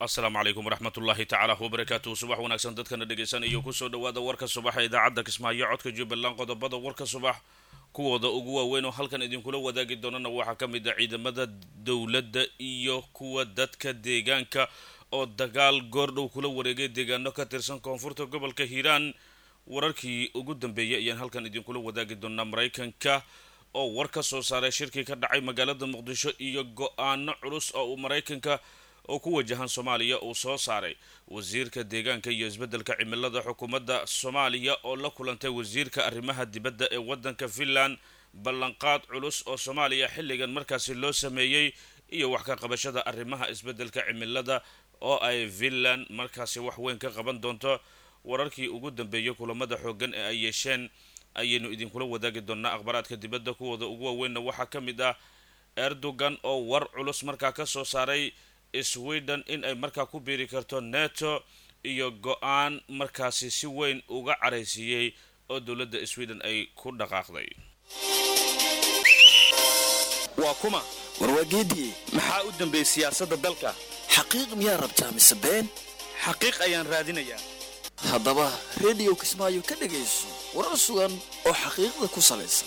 asalaamu calaykum waraxmatullaahi tacaala wabarakaatuhu subax wanaagsan dadkana dhegaysanaya kusoo dhawaada warka subaxa idaacadda kismaayo codka jubbaland qodobada warka subax kuwooda ugu waaweyn oo halkan idinkula wadaagi doonana waxaa ka mid ah ciidamada dowladda iyo kuwa dadka deegaanka oo dagaal goordhow kula wareegay deegaano ka tirsan koonfurta gobolka hiiraan wararkii ugu dambeeyay ayaan halkan idinkula wadaagi doonaa maraykanka oo war ka soo saaray shirkii ka dhacay magaalada muqdisho iyo go-aano culus oo uu maraykanka oo ku wajahan soomaaliya uu soo saaray wasiirka deegaanka iyo isbeddelka cimilada xukuumadda soomaaliya oo la kulantay wasiirka arrimaha dibadda ee waddanka finland ballanqaad culus oo soomaaliya xilligan markaasi loo sameeyey iyo wax ka qabashada arrimaha isbeddelka cimilada oo ay finland markaasi wax weyn ka qaban doonto wararkii ugu dambeeyay kulamada xooggan ee ay yeesheen ayaynu idinkula wadaagi doonaa akhbaaraadka dibadda kuwooda ugu waaweynna waxaa ka mid ah erdogan oo war culus markaa ka soo saaray sweden in ay markaa ku biiri karto neto iyo go-aan markaasi si weyn uga caraysiiyey oo dowladda sweden ay ku dhaqaaqday waa kuma warwaageediye maxaa u dambeeyey siyaasadda dalka xaqiiq miyaa rabtaa mise been xaqiiq ayaan raadinayaa haddaba rediyo kismaayo ka dhegayso warar sugan oo xaqiiqda ku salaysan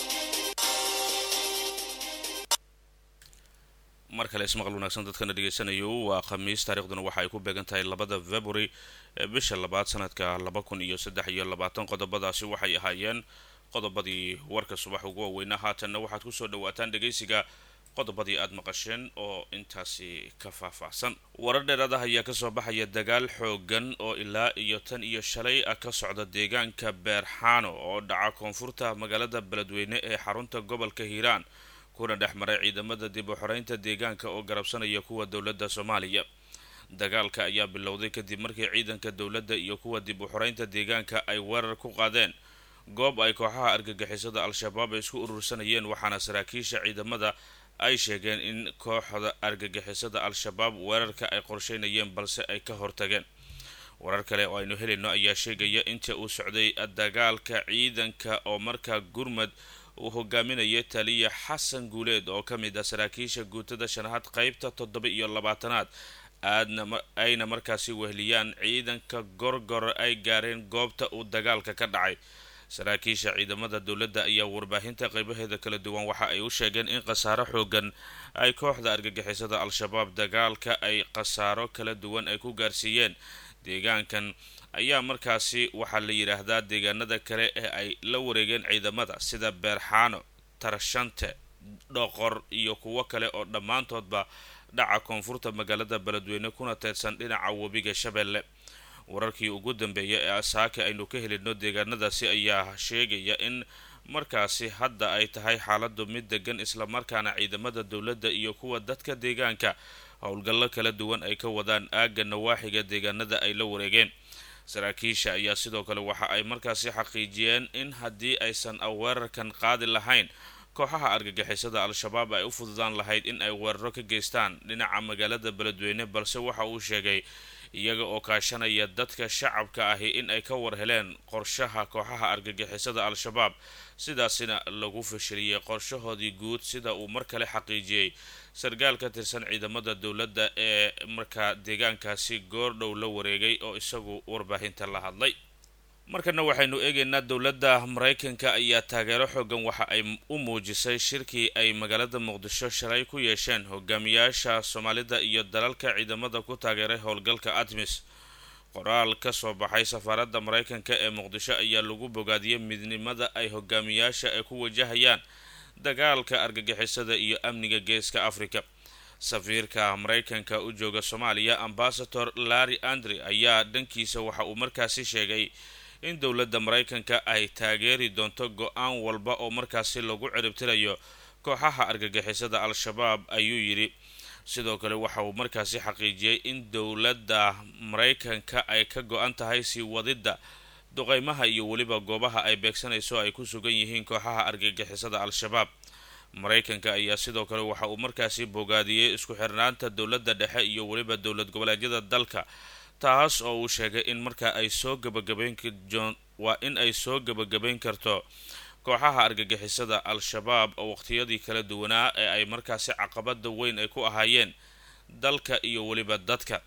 mar kale ismaqal wanaagsan dadkana dhegaysanayo waa khamiis taarikhduna waxa ay ku beegan tahay labada february ee bisha labaad sanadka laba kun iyo saddex iyo labaatan qodobadaasi waxay ahaayeen qodobadii warka subax ugu waaweynaa haatanna waxaad kusoo dhawaataan dhegaysiga qodobadii aada maqasheen oo intaasi ka faahfaahsan warar dheeraadaha ayaa kasoo baxaya dagaal xoogan oo ilaa iyo tan iyo shalay ah ka socda deegaanka beerxaano oo dhaca koonfurta magaalada beledweyne ee xarunta gobolka hiiraan kuna dhex maray ciidamada dib u xoreynta deegaanka oo garabsanaya kuwa dowladda soomaaliya dagaalka ayaa bilowday kadib markii ciidanka dowladda iyo kuwa dib u xoreynta deegaanka ay weerar ku qaadeen goob ay kooxaha argagixisada al-shabaab ay isku urursanayeen waxaana saraakiisha ciidamada ay sheegeen in kooxda argagixisada al-shabaab weerarka ay qorsheynayeen balse ay ka hortageen warar kale oo aynu helayno ayaa sheegaya inta uu socday dagaalka ciidanka oo markaa gurmad uu hogaaminayay taliya xasan guuleed oo ka mid ah saraakiisha guutada shanaad qeybta toddoba iyo labaatanaad aadna ayna markaasi wehliyaan ciidanka gorgor ay gaareen goobta uu dagaalka ka dhacay saraakiisha ciidamada dowladda ayaa warbaahinta qeybaheeda kala duwan waxa ay u sheegeen in khasaaro xoogan ay kooxda argagixisada al-shabaab dagaalka ay khasaaro kala duwan ay ku gaarsiiyeen deegaankan ayaa markaasi waxaa la yidhaahdaa deegaanada kale ee ay la wareegeen ciidamada sida beerxaano tarshante dhoqor iyo kuwo kale oo dhammaantoodba dhaca koonfurta magaalada beledweyne kuna teedsan dhinaca webiga shabeelle wararkii ugu dambeeya ee asaaka aynu ka helino deegaanadaasi ayaa sheegaya in markaasi hadda ay tahay xaaladu mid degan islamarkaana ciidamada dowladda iyo kuwa dadka deegaanka howlgallo kala duwan ay ka wadaan aagga nawaaxiga deegaanada ay la wareegeen saraakiisha ayaa sidoo kale waxa ay markaasi xaqiijiyeen in haddii aysan weerarkan qaadi lahayn kooxaha argagixisada al-shabaab ay u fududaan lahayd in ay weeraro ka geystaan dhinaca magaalada beledweyne balse waxa uu sheegay iyaga oo kaashanaya dadka shacabka ahi in ay ka war heleen qorshaha kooxaha argagixisada al-shabaab sidaasina lagu fashiliyey qorshahoodii guud sida uu mar kale xaqiijiyey sarkaal ka tirsan ciidamada dowladda ee markaa deegaankaasi goordhow la wareegay oo isagu warbaahinta la hadlay markana waxaynu eegaynaa dowladda maraykanka ayaa taageero xoogan waxa ay u muujisay shirkii ay magaalada muqdisho shalay ku yeesheen hogaamiyaasha soomaalida iyo dalalka ciidamada ku taageeray howlgalka admis qoraal ka soo baxay safaaradda maraykanka ee muqdisho ayaa lagu bogaadiyey midnimada ay hogaamiyaasha ay ku wajahayaan dagaalka argagixisada iyo amniga geeska africa safiirka maraykanka u jooga soomaaliya ambasador larry andre ayaa dhankiisa waxa uu markaasi sheegay in dowladda maraykanka ay taageeri doonto go-aan walba oo markaasi lagu ciribtirayo kooxaha argagixisada al-shabaab ayuu yidhi sidoo kale waxa uu markaasi xaqiijiyey in dowladda maraykanka ay ka go-an tahay sii wadidda duqeymaha iyo weliba goobaha ay beegsanayso ay ku sugan yihiin kooxaha argagixisada al-shabaab maraykanka ayaa sidoo kale waxa uu markaasi bogaadiyey isku xirnaanta dowladda dhexe iyo weliba dowlad goboleedyada dalka taas oo uu sheegay in markaa ay soo gabagabeyn waa in ay soo gabagabeyn karto kooxaha argagixisada al-shabaab oo waqtiyadii kala duwanaa ee ay markaasi caqabada weyn ay ku ahaayeen dalka iyo weliba dadka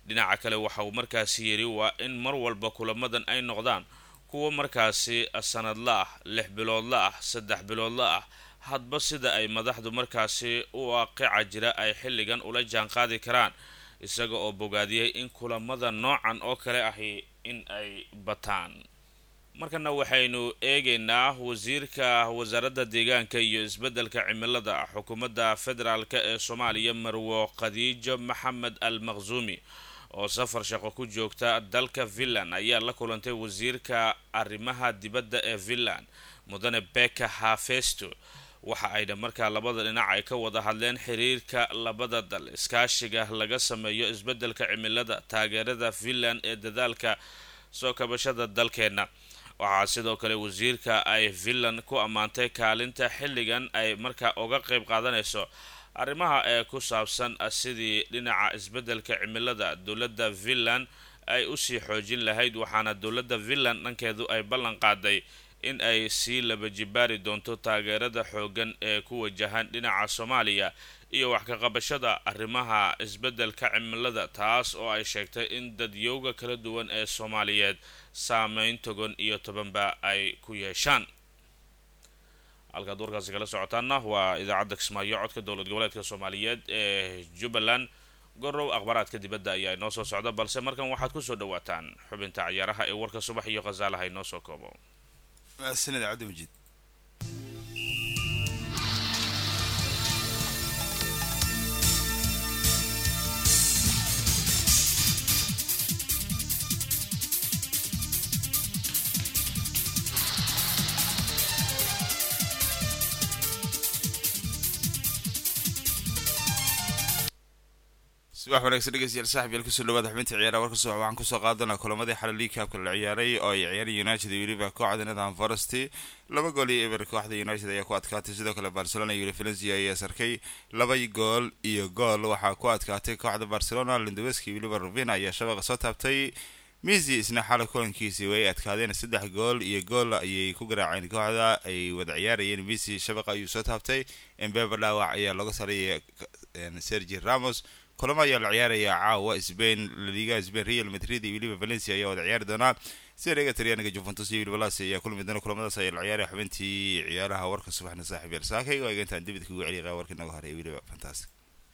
dhinaca kale waxa uu markaasi yidhi waa in mar walba kulamadan ay noqdaan kuwo markaasi sanadla ah lix biloodla ah saddex biloodla ah hadba sida ay madaxdu markaasi u waaqica jira ay xilligan ula jaanqaadi karaan isaga oo bogaadiyey in kulamada noocan oo kale ahi in ay bataan markana waxaynu eegaynaa wasiirka wasaaradda deegaanka iyo isbeddelka cimilada xukuumadda federaalk ee soomaaliya marwo khadiijo maxamed al maqsuumi oo safar shaqo ku joogta dalka finland ayaa la kulantay wasiirka arrimaha dibadda ee finland mudane beka hafesto waxa ayna markaa labada dhinac ay ka wada hadleen xiriirka labada dal iskaashiga laga sameeyo isbeddelka cimilada taageerada finland ee dadaalka soo kabashada dalkeenna waxaa sidoo kale wasiirka ay finland ku ammaantay kaalinta xilligan ay markaa uga qeyb qaadanayso arrimaha ee ku saabsan sidii dhinaca isbeddelka cimilada dowladda finland ay usii xoojin lahayd waxaana dowladda finland dhankeedu ay ballan qaaday in ay sii laba jibaari doonto taageerada xoogan ee ku wajahan dhinaca soomaaliya iyo wax ka qabashada arrimaha isbeddelka cimilada taas oo ay sheegtay in dadyowga kala duwan ee soomaaliyeed saameyn togan iyo tobanba ay ku yeeshaan halkaad warkaasi kala socotaana waa idaacadda kismaayo codka dowlad goboleedka soomaaliyeed ee jubbaland gorow akhbaaraadka dibadda ayaa inoo soo socda balse markan waxaad kusoo dhawaataan xubinta ciyaaraha ee warka subax iyo khasaalaha inoo soo koobo sanad cabdimajid subax wanaagsan dhegeystayaal saaxib yaal kusoo dhawaada xubinta ciyaaraha warka subax waxaan kusoo qaadanaa kulamadii xalay league cupka la ciyaaray oo ay ciyaareen united iyo weliba kooxda nathan forest laba gool iyo eber kooxda united ayaa ku adkaatay sidoo kale barcelona iyo valencia ayaa sarkay laba gool iyo gool waxaa ku adkaatay kooxda barcelona lindoweski iyo weliba rubina ayaa shabaqa soo taabtay misi isna xalay kulankiisii way adkaadeen saddex gool iyo gool ayay ku garaaceen kooxda ay wada ciyaarayeen misi shabaqa ayuu soo taabtay embeba dhaawac ayaa laga sarayay sergi ramos kulamo ayaa la ciyaaraya caawa spain laliga spain real madrid iyo weliba valencia ayaa wada ciyaari doonaa siriga talyaaniga juventus iyo weliba las ayaa kulmi doona kulamadaas ayaa la ciyaaraya xubintii ciyaaraha warka subaxna saaxiib yaal saakay waa eegantaan dibid kugu celiya warkii naga horeeya weliba fantastic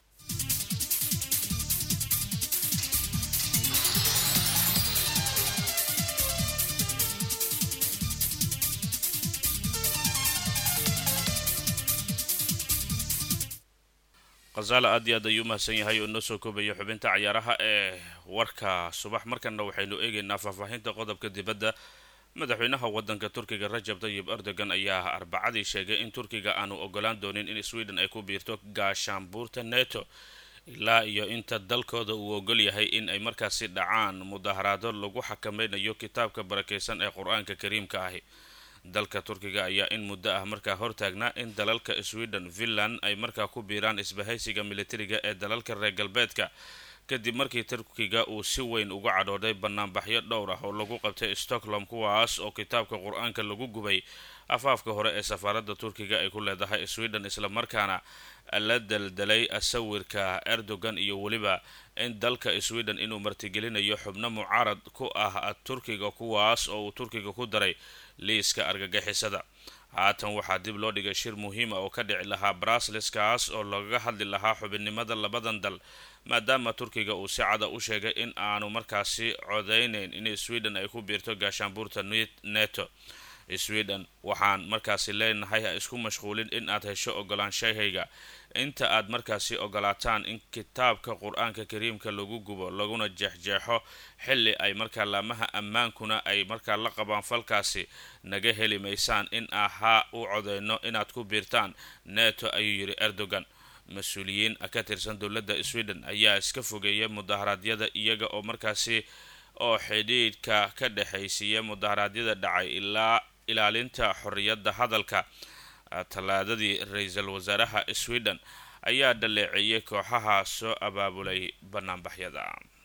khasaala aad iyo aad ayuu umahadsan yahay oo inoo soo koobaya xubinta cayaaraha ee warka subax markana waxaynu eegaynaa faahfaahinta qodobka dibadda madaxweynaha wadanka turkiga rajab tayib erdogan ayaa arbacadii sheegay in turkiga aanu ogolaan doonin in sweden ay ku biirto gaashaanbuurta neto ilaa iyo inta dalkooda uu ogol yahay in ay markaasi dhacaan mudaharaado lagu xakameynayo kitaabka barakeysan ee qur-aanka kariimka ahi dalka turkiga ayaa in muddo ah markaa hortaagnaa in dalalka sweden finland ay markaa ku biiraan isbahaysiga militariga ee dalalka reer galbeedka kadib markii turkiga uu si weyn uga cadhooday banaanbaxyo dhowr ah oo lagu qabtay stockholm kuwaas oo kitaabka qur-aanka lagu gubay afaafka hore ee safaaradda turkiga ay ku leedahay sweden islamarkaana la daldalay sawirka erdogan iyo weliba in dalka sweden inuu martigelinayo xubno mucaarad ku ah turkiga kuwaas oo uu turkiga ku daray liiska argagixisada haatan waxaa dib loo dhigay shir muhiima oo ka dhici lahaa brasles kaas oo lagaga hadli lahaa xubinnimada labadan dal maadaama turkiga uu si cada u sheegay in aanu markaasi codeyneyn in sweden ay ku biirto gaashaanbuurta neto sweden waxaan markaasi leenahay ha isku mashquulin in aad hesho ogolaanshahayga inta aad markaasi ogolaataan in kitaabka qur-aanka kariimka lagu gubo laguna jeexjeexo xilli ay markaa laamaha ammaankuna ay markaa la qabaan falkaasi naga heli maysaan in ahaa u codeyno inaad ku biirtaan neto ayuu yidhi erdogan mas-uuliyiin ka tirsan dowladda sweden ayaa iska fogeeya mudaharaadyada iyaga oo markaasi oo xidhiidhka ka dhexaysiiya mudaharaadyada dhacay ilaa ilaalinta xorriyadda hadalka tallaadadii ra-iisul wasaaraha sweden ayaa dhaleeceeyay kooxaha soo abaabulay banaanbaxyada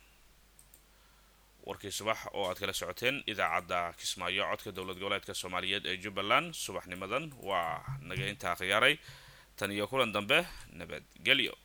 warkii subax oo aad kala socoteen idaacadda kismaayo codka dowlad goboleedka soomaaliyeed ee jubbaland subaxnimadan waa naga intaa khiyaaray tan iyo kulan dambe nabadgelyo